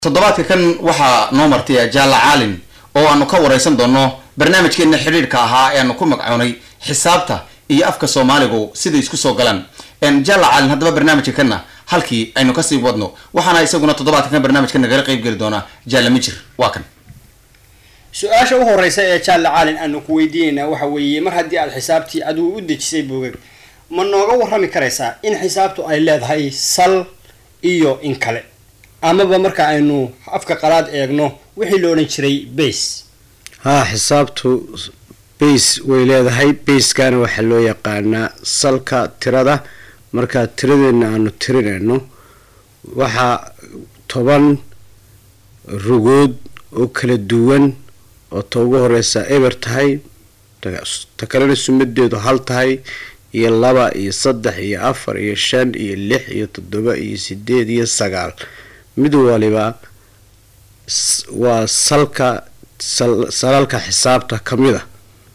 toddobaadka kan waxaa noo martay jaalla caalin oo aanu ka wareysan doono barnaamijkeena xidhiidhka ahaa ee aanu ku magcoonay xisaabta iyo afka soomaaligu siday isku soo galaan jaalla caalin haddaba barnaamijka kanna halkii aynu kasii wadno waxaana isaguna toddobaadka kan barnaamijka nagala qeyb geli doona jaalla mijir waa kan su-aasha u horeysa ee jaalla caalin aanu ku weydiinaynaa waxa weeye mar haddii aad xisaabtii adigu u dejisay boogag ma nooga warrami karaysaa in xisaabtu ay leedahay sal iyo in kale amaba marka aynu afka qalaad eegno wixii la odhan jiray base haa xisaabtu base way leedahay baskana waxaa loo yaqaanaa salka tirada markaa tiradeena aanu tirinayno waxaa toban rugood oo kala duwan oo ta ugu horeysa eber tahay ta kalena sumadeedu hal tahay iyo laba iyo saddex iyo afar iyo shan iyo lix iyo toddoba iyo sideed iyo sagaal mid waliba waa salka salalka xisaabta ka mid a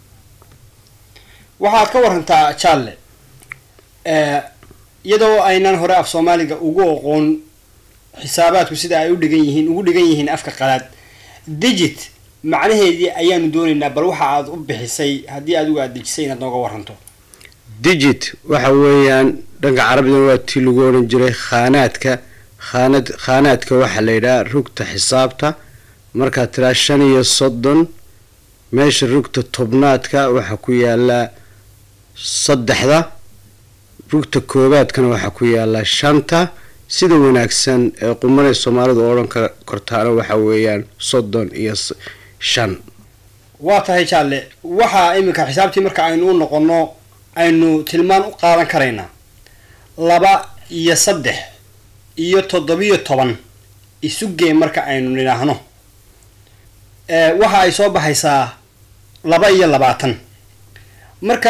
waxaad ka warantaa jaalle iyadoo aynan hore af soomaaliga ugu aqoon xisaabaadku sida ay u dhigan yihiin ugu dhigan yihiin afka qalaad digit macnaheedii ayaanu doonaynaa bal waxa aad u bixisay haddii adigu aad dejisay inaad nooga waranto digit waxa weeyaan dhanka carabidan waa tii lagu odhan jiray khaanaadka khaanad khaanaadka waxaa la yidhaha rugta xisaabta markaad tiraa shan iyo soddon meesha rugta tobnaadka waxaa ku yaalaa saddexda rugta koobaadkana waxaa ku yaalaa shanta sida wanaagsan ee qumanay soomaalidu odhan kortaana waxa weeyaan soddon iyo shan waa tahay jaalle waxaa iminka xisaabtii marka aynu u noqonno aynu tilmaan u qaadan karaynaa laba iyo saddex iyo toddobiyo toban isugee marka aynu nidhaahno waxa ay soo baxaysaa laba iyo labaatan marka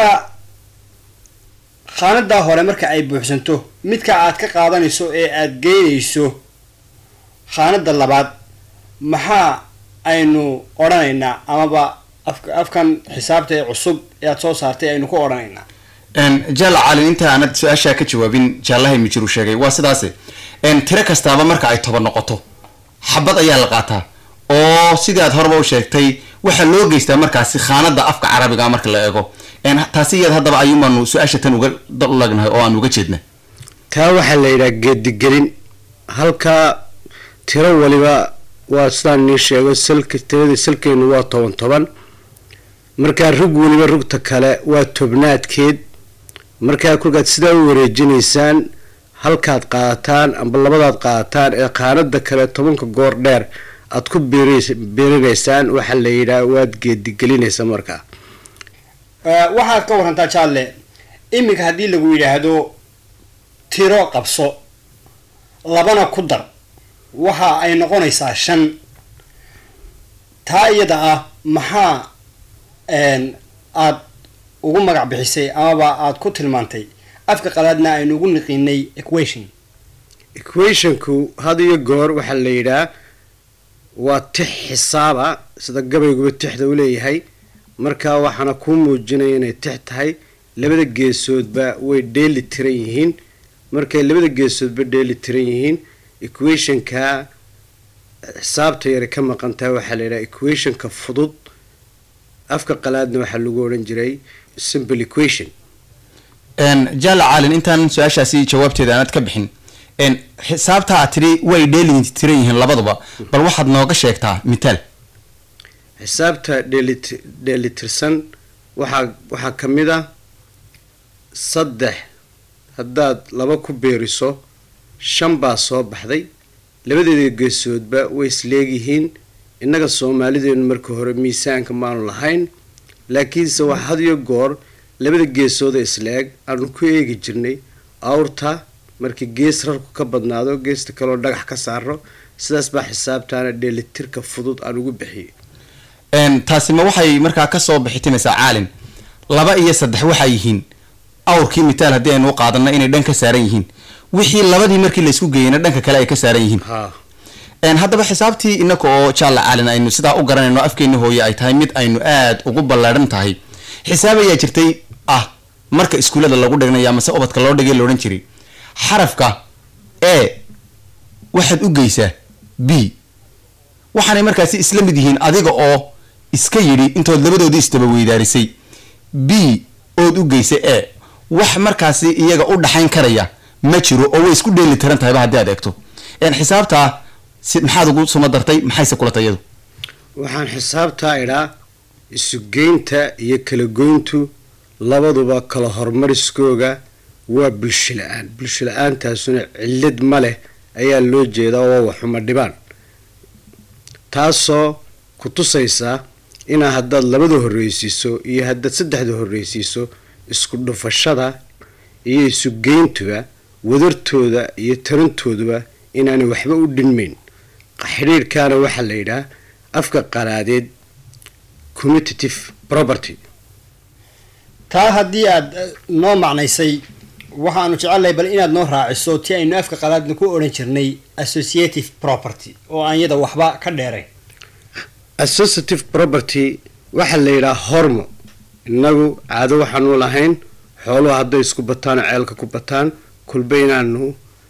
khaanadaa hore marka ay buuxsanto midka aad ka qaadanayso ee aad geynayso khaanada labaad maxaa aynu odhanaynaa amaba afkan xisaabta ee cusub ee aad soo saartay aynu ku odhanaynaa jaalla caalin inta aanad su-aashaa ka jawaabin jaallahay mijir uu sheegay waa sidaase tiro kastaaba marka ay toban noqoto xabad ayaa la qaataa oo sidii aad horeba u sheegtay waxaa loo geystaa markaasi khaanada afka carabiga marka la eego taasi iyad haddaba ayuumaanu su-aasha tan uga lagnahay oo aan uga jeedna taa waxaa la yidhaha geedigelin halkaa tiro waliba waa sidaan nii sheego salka tiradii salkeenu waa toban toban markaa rug weliba rugta kale waa tobnaadkeed markaa kolkaad sidaa u wareejinaysaan halkaad qaadataan amba labadaad qaadataan ee qaanada kale tobanka goor dheer aad ku beerinaysaan waxaa la yidhaha waad geedigelinaysa markaa waxaad ka warantaa jaalle iminka haddii lagu yidhaahdo tiro qabso labana ku dar waxa ay noqonaysaa shan taa iyada ah maxaa aad ugu magac bixisay amaba aad ku tilmaantay afka qalaadna aynu ugu niqiinay equation equationku had iyo goor waxaa la yidhaha waa tix xisaaba sida gabayguba tixda u leeyahay markaa waxaana kuu muujinaya inay tix tahay labada geesoodba way dheeli tiran yihiin markay labada geesoodba dheeli tiran yihiin equationka xisaabta yare ka maqantaha waxaa la yidhaha equationka fudud afka qalaadna waxaa lagu odhan jiray simple equation jaalla caalin intaan su-aashaasi jawaabteeda aanad ka bixin xisaabta aad tidhi way dheeli tiran yihiin labaduba bal waxaad nooga sheegtaa mitaal xisaabta dheeli dheelitirsan waxaa waxaa ka mid a saddex haddaad laba ku beeriso shan baa soo baxday labadeeda geesoodba way isleegyihiin innaga soomaalideenu marka hore miisaanka maanu lahayn laakiinse wax had iyo goor labada geesooda isleeg aanu ku eegi jirnay awrta markii gees rarku ka badnaado geesta kaloo dhagax ka saaro sidaas baa xisaabtaana dheelitirka fudud aan ugu bixiyay taasi ma waxay markaa kasoo bixitimaysaa caalin laba iyo saddex waxaa yihiin awrkii mitaal haddii aynu u qaadano inay dhan ka saaran yihiin wixii labadii markii laysku geeyeyna dhanka kale ay ka saaran yihiin haddaba xisaabtii inaka oo jaalla caalin aynu sidaa u garanayno afkeeni hooye ay tahay mid aynu aada ugu ballaadhan tahay xisaab ayaa jirtay ah marka iskuullada lagu dhignayo amase ubadka loo dhigay laodhan jiray xarafka e waxaad u geysaa b waxaanay markaasi isla mid yihiin adiga oo iska yidhi intood labadoodii isdaba weydaarisay b ood u geysay e wax markaasi iyaga u dhaxayn karaya ma jiro oo way isku dheeli tiran tahayba haddii aad eegto een xisaabtaa si maxaad ugu suma dartay maxayse kula tayadu waxaan xisaabtaa idhaa isugeynta iyo kala goyntu labaduba kala hormariskooga waa bulsho la-aan bulsho la-aantaasuna cillad ma leh ayaa loo jeedaa oo waxuma dhibaan taasoo ku tusaysa inaa haddaad labada horreysiiso iyo haddaad saddexda horreysiiso isku dhufashada iyo isugeyntuba wadartooda iyo tarantooduba inaanay waxba u dhinmayn xidhiirkaana waxaa la yidhaah afka qalaadeed commutative property taa haddii aad eh, noo macnaysay waxaanu jecelnahay bal inaad noo raaciso ti aynu afka qalaadna ku odhan jirnay associative property oo aan yada waxba ka dheerayn associative property waxaa la yidhaha hormo innagu caado waxaanu lahayn xooluhu hadday isku bataan oo ceelka ku bataan kulba inaanu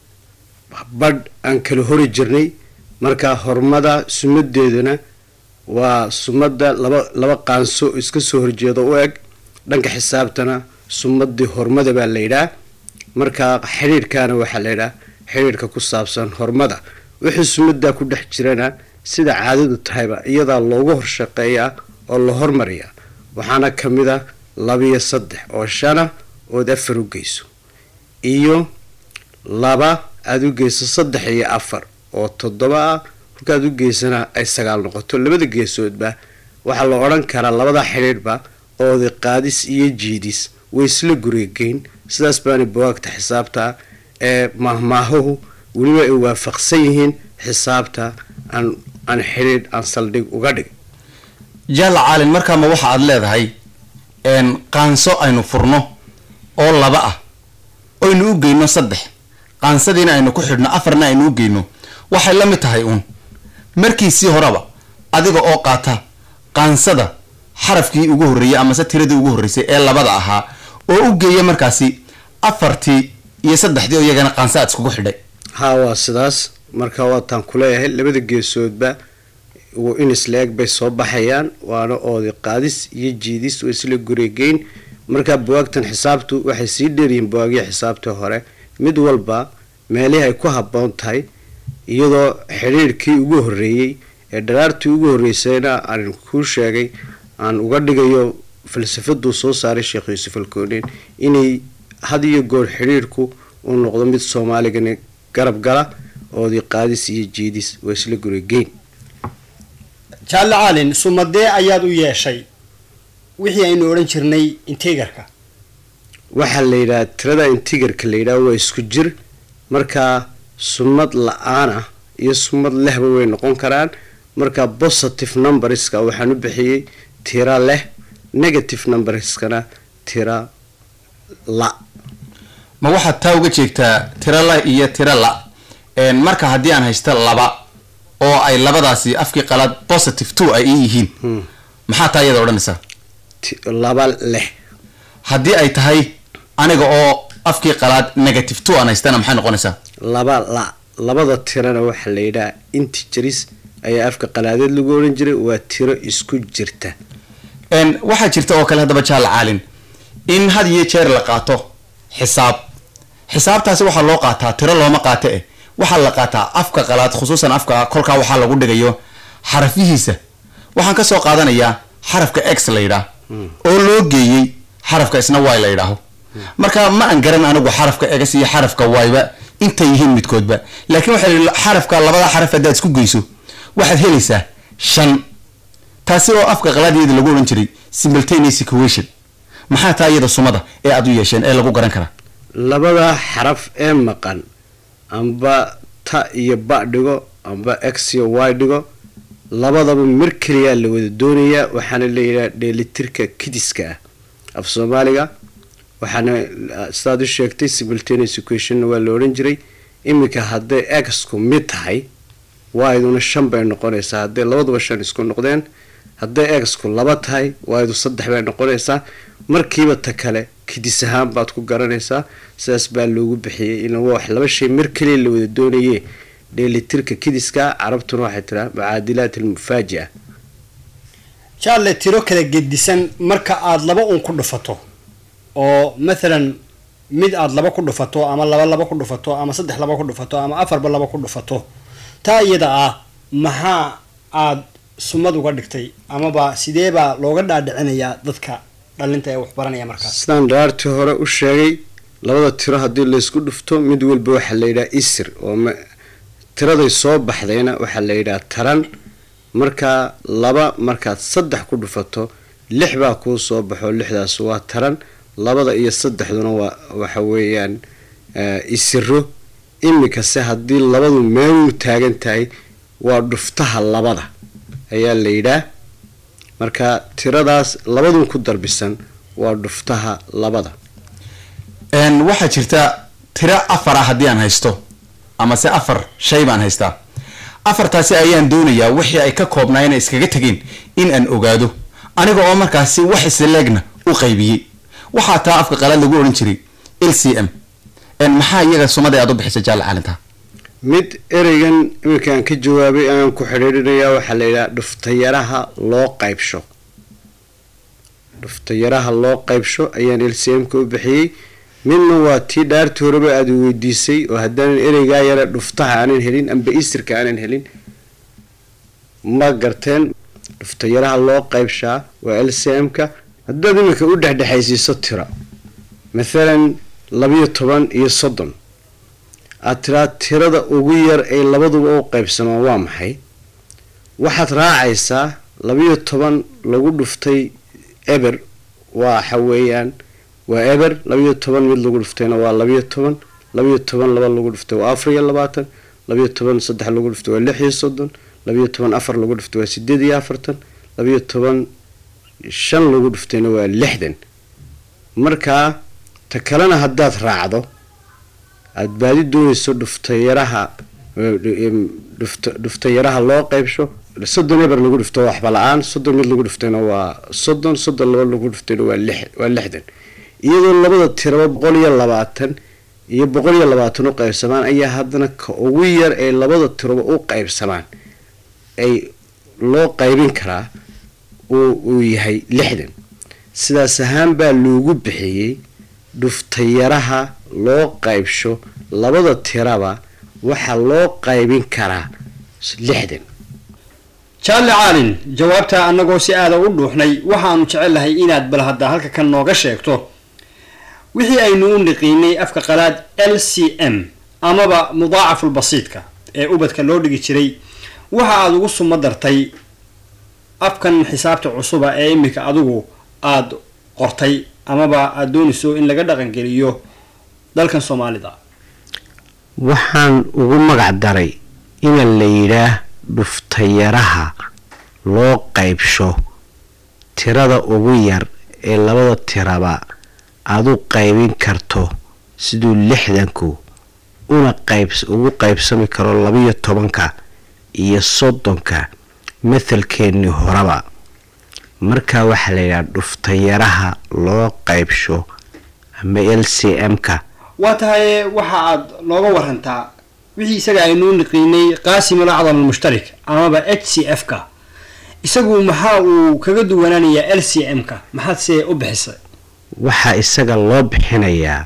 badh aan kala hori jirnay marka hormada sumadeeduna waa sumadda laba laba qaanso iska soo horjeeda u eg dhanka xisaabtana sumadii hormada baa la yidhaha marka xidhiirkaana waxaa la yidhaha xidhiirka ku saabsan hormada wixii sumadaa ku dhex jirana sida caadadu tahayba iyadaa loogu horshaqeeyaa oo la hormariyaa waxaana ka mid a labiyo saddex oo shana ood afar u geyso iyo laba aada u geyso saddex iyo afar oo toddoba ah markaad u geysana ay sagaal noqoto labada geesoodba waxaa la odhan karaa labada xidhiidhba oodi qaadis iyo jiidis way isla gurigeyn sidaas baana bawaagta xisaabta ee maahmaahuhu weliba ay waafaqsan yihiin xisaabta aan aan xidhiidh aan saldhig uga dhig jaalla caalin markaama waxa aad leedahay een qaanso aynu furno oo laba ah oynu u geyno saddex qaansadiina aynu ku xidhno afarna aynu u geyno waxay la mid tahay uun markiisii horeba adiga oo qaata qaansada xarafkii ugu horreeyey amase tiradii ugu horreysay ee labada ahaa oo u geeya markaasi afartii iyo saddexdii oo iyagana qaansa aad iskugu xidhay haa waa sidaas marka waataan kuleeyahay labada geesoodba w- in isla eg bay soo baxayaan waana oodi qaadis iyo jiidis oo isla guregeyn markaa bawaagtan xisaabtu waxay sii dheeryihiin bawaagya xisaabtii hore mid walba meelihii ay ku habboon tahay iyadoo xidhiirkii ugu horreeyey ee dharaartii ugu horreysayna aan kuu sheegay aan uga dhigayo falsafaduu soo saaray sheekh yuusuf alkoonin inay had iyo goor xidhiirku uu noqdo mid soomaaligani garab gala oodi qaadis iyo jiidis waa isla guregeyn jaalle caalin sumadee ayaad u yeeshay wixii aynu odhan jirnay integarka waxaa la yidhaha tirada intigarka la yidhaha waa isku jir markaa sumad la-aan ah iyo sumad lehba way noqon karaan markaa positive numberska waxaan u bixiyey tira leh negative numberskana tira la ma waxaad taa uga jeegtaa tira la iyo tira la een marka haddii aan haysta laba oo ay labadaasi afkii qalaad positive two ay ii yihiin maxaa taa iyada odhanaysaa Ti- laba leh haddii ay tahay aniga oo afkii qalaad negative two aan haystana maxay noqonaysaa laba la labada tirana waxaa la yidhaha intigeris ayaa afka qalaadeed lagu odhan jiray waa tiro isku jirta een waxaa jirta oo kale haddaba jaalla caalin in had iyo jeer la qaato xisaab xisaabtaasi waxaa loo qaataa tiro looma qaato eh waxaa la qaataa afka qalaad khusuusan afka kolkaa waxaa lagu dhigayo xarafihiisa waxaan ka soo qaadanayaa xarafka x la yidhaah oo loo geeyey xarafka isna y la yidhaaho marka ma aan garan anigu xarafka x iyo xarafka y-ba intay yihiin midkoodba laakiin waxaa la yidhi xarafka labada xaraf haddaad isku geyso waxaad helaysaa shan taasi oo afka qalaadiyada lagu odhan jiray simultaneous equation maxaa taa iyada sumada ee aad u yeesheen ee lagu garan karaa labada xaraf ee maqan amba ta iyo ba dhigo amba x iyo y dhigo labadaba mar keliyaa la wada doonayaa waxaana layidhaha dheelitirka kidiska ah af soomaaliga waxaana sidaad u sheegtay simultaneous equationna waa la odhan jiray iminka hadday exku mid tahay wayduna shan bay noqonaysaa hadday labaduba shan isku noqdeen hadday exku laba tahay waydu saddex bay noqonaysaa markiiba ta kale kidis ahaan baad ku garanaysaa sidaas baa loogu bixiyey in wax laba shay mar keliya la wada doonaye dheelitirka kidiska carabtuna waxay tiraa mucaadilaat almufaaji'a jaalle tiro kala gedisan marka aada laba un ku dhufato oo mathalan mid aada laba ku dhufato ama laba laba ku dhufato ama saddex laba ku dhufato ama afarba laba ku dhufato taa iyada ah maxaa aada sumad uga dhigtay amaba sidee baa looga dhaadhicinayaa dadka dhalinta ee waxbaranaya markaas sidaan dhaartii hore u sheegay labada tiro haddii laysku dhufto mid walba waxaa la yidhaha isir oo ma- tiraday soo baxdayna waxaa la yidhaha taran markaa laba markaad saddex ku dhufato lix baa kuu soo baxo lixdaas waa taran labada iyo saddexduna waa waxa weeyaan eh, isiro iminkase haddii labadu meeluu taagan tahay waa dhuftaha labada ayaa la yidhaah marka tiradaas labadun ku darbisan waa dhuftaha labada Een, waxaa jirta tiro afar ah haddii aan haysto ama se afar shay baan haystaa afartaasi ayaan doonayaa wixii ay ka koobnaayeen ay iskaga tegeen in aan ogaado aniga oo markaasi wax isleegna u qaybiyey waxaa taa afka qalaad lagu odhan jiray l c m Een, maxaa iyaga sumada aad u bixisa jaal caalinta mid ereygan iminkaan ka jawaabay ayaan ku xidhiidhinayaa waxaa la yidhaha dhuftayaraha loo qaybsho dhuftayaraha loo qaybsho ayaan lcm-ka u bixiyey midna waa tii dhaartii horeba aada i weydiisay oo haddaanan ereygaa yare dhuftaha aanan helin amba isirka aanan helin ma garteen dhuftayaraha loo qaybshaa waa lcm-ka haddaad iminka u dhexdhexaysiiso tiro mathalan labiyo toban iyo soddon aad tiraa tirada ugu yar ay labaduba u qaybsamaan waa maxay waxaad raacaysaa labiyo toban lagu dhuftay eber waxa weeyaan waa eber labiyo toban mid lagu dhuftayna waa labiyo toban labiyo toban laba lagu dhuftay waa afar iyo labaatan labiyo toban saddex lagu dhuftay waa lix iyo soddon labiyo toban afar lagu dhuftay waa sideed iyo afartan labiyo toban shan lagu dhuftayna waa lixdan markaa ta kalena haddaad raacdo aada baadi doonayso dhuftayaraha dhuftayaraha loo qaybsho soddon eber lagu dhufto waa waxba la-aan soddon mid lagu dhuftayna waa soddon soddon laba lagu dhuftayna waa lix waa lixdan iyadoo labada tiraba boqol iyo labaatan iyo boqol iyo labaatan u qaybsamaan ayaa haddana ka ugu yar ee labada tiraba u qaybsamaan ay loo qaybin karaa uu uu yahay lixdan sidaas ahaan baa loogu bixiyey dhuftayaraha loo qaybsho labada tiraba waxaa loo qaybin karaa lixdan jaalle caalin jawaabta annagoo si aada u dhuuxnay waxaanu jecellahay inaad bal hadda halka kan nooga sheegto wixii aynu u niqiinay afka qalaad l c m amaba mudaacafulbasiidka ee ubadka loo dhigi jiray waxa aada ugu sumo dartay afkan xisaabta cusuba ee iminka adigu aada qortay amaba aada doonayso in laga dhaqangeliyo dalkan soomaalida waxaan ugu magac daray ina la yidhaah dhuftayaraha loo qaybsho tirada ugu yar ee labada tiraba aad u qaybin karto siduu lixdanku una qayb ugu qaybsami karo labiyo tobanka iyo soddonka mathalkeennii horeba markaa waxaa la yidhaha dhuftayaraha loo qaybsho ama l c m-ka waa tahay waxa aad nooga warantaa wixii isaga aynuu niqiinay qaasimul acdam almushtarik amaba h c f ka isagu maxaa uu kaga duwanaanayaa l c m ka maxaad se u bixisay waxaa isaga loo bixinayaa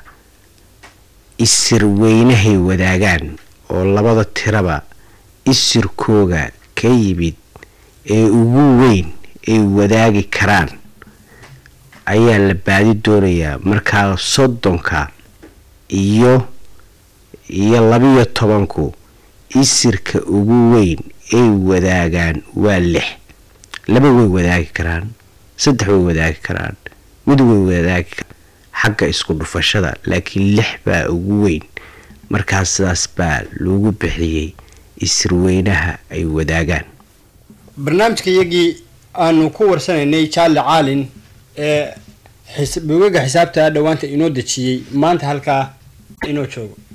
isir weynahay wadaagaan oo labada tiraba isirkooga ka yimid ee ugu weyn ay wadaagi karaan ayaa la baadi doonayaa markaa soddonka iyo iyo labiyo tobanku isirka ugu weyn ay wadaagaan waa lix laba way wadaagi karaan saddex way wadaagi karaan mid way wadaagi karaan xagga isku dhufashada laakiin lix baa ugu weyn markaa sidaas baa loogu bixiyey isirweynaha ay wadaagaan barnaamijka iyagii aanu ku warsanaynay jaalle caalin ee buugaga xisaabta dhowaanta inoo dejiyey maanta halkaa inoo joogo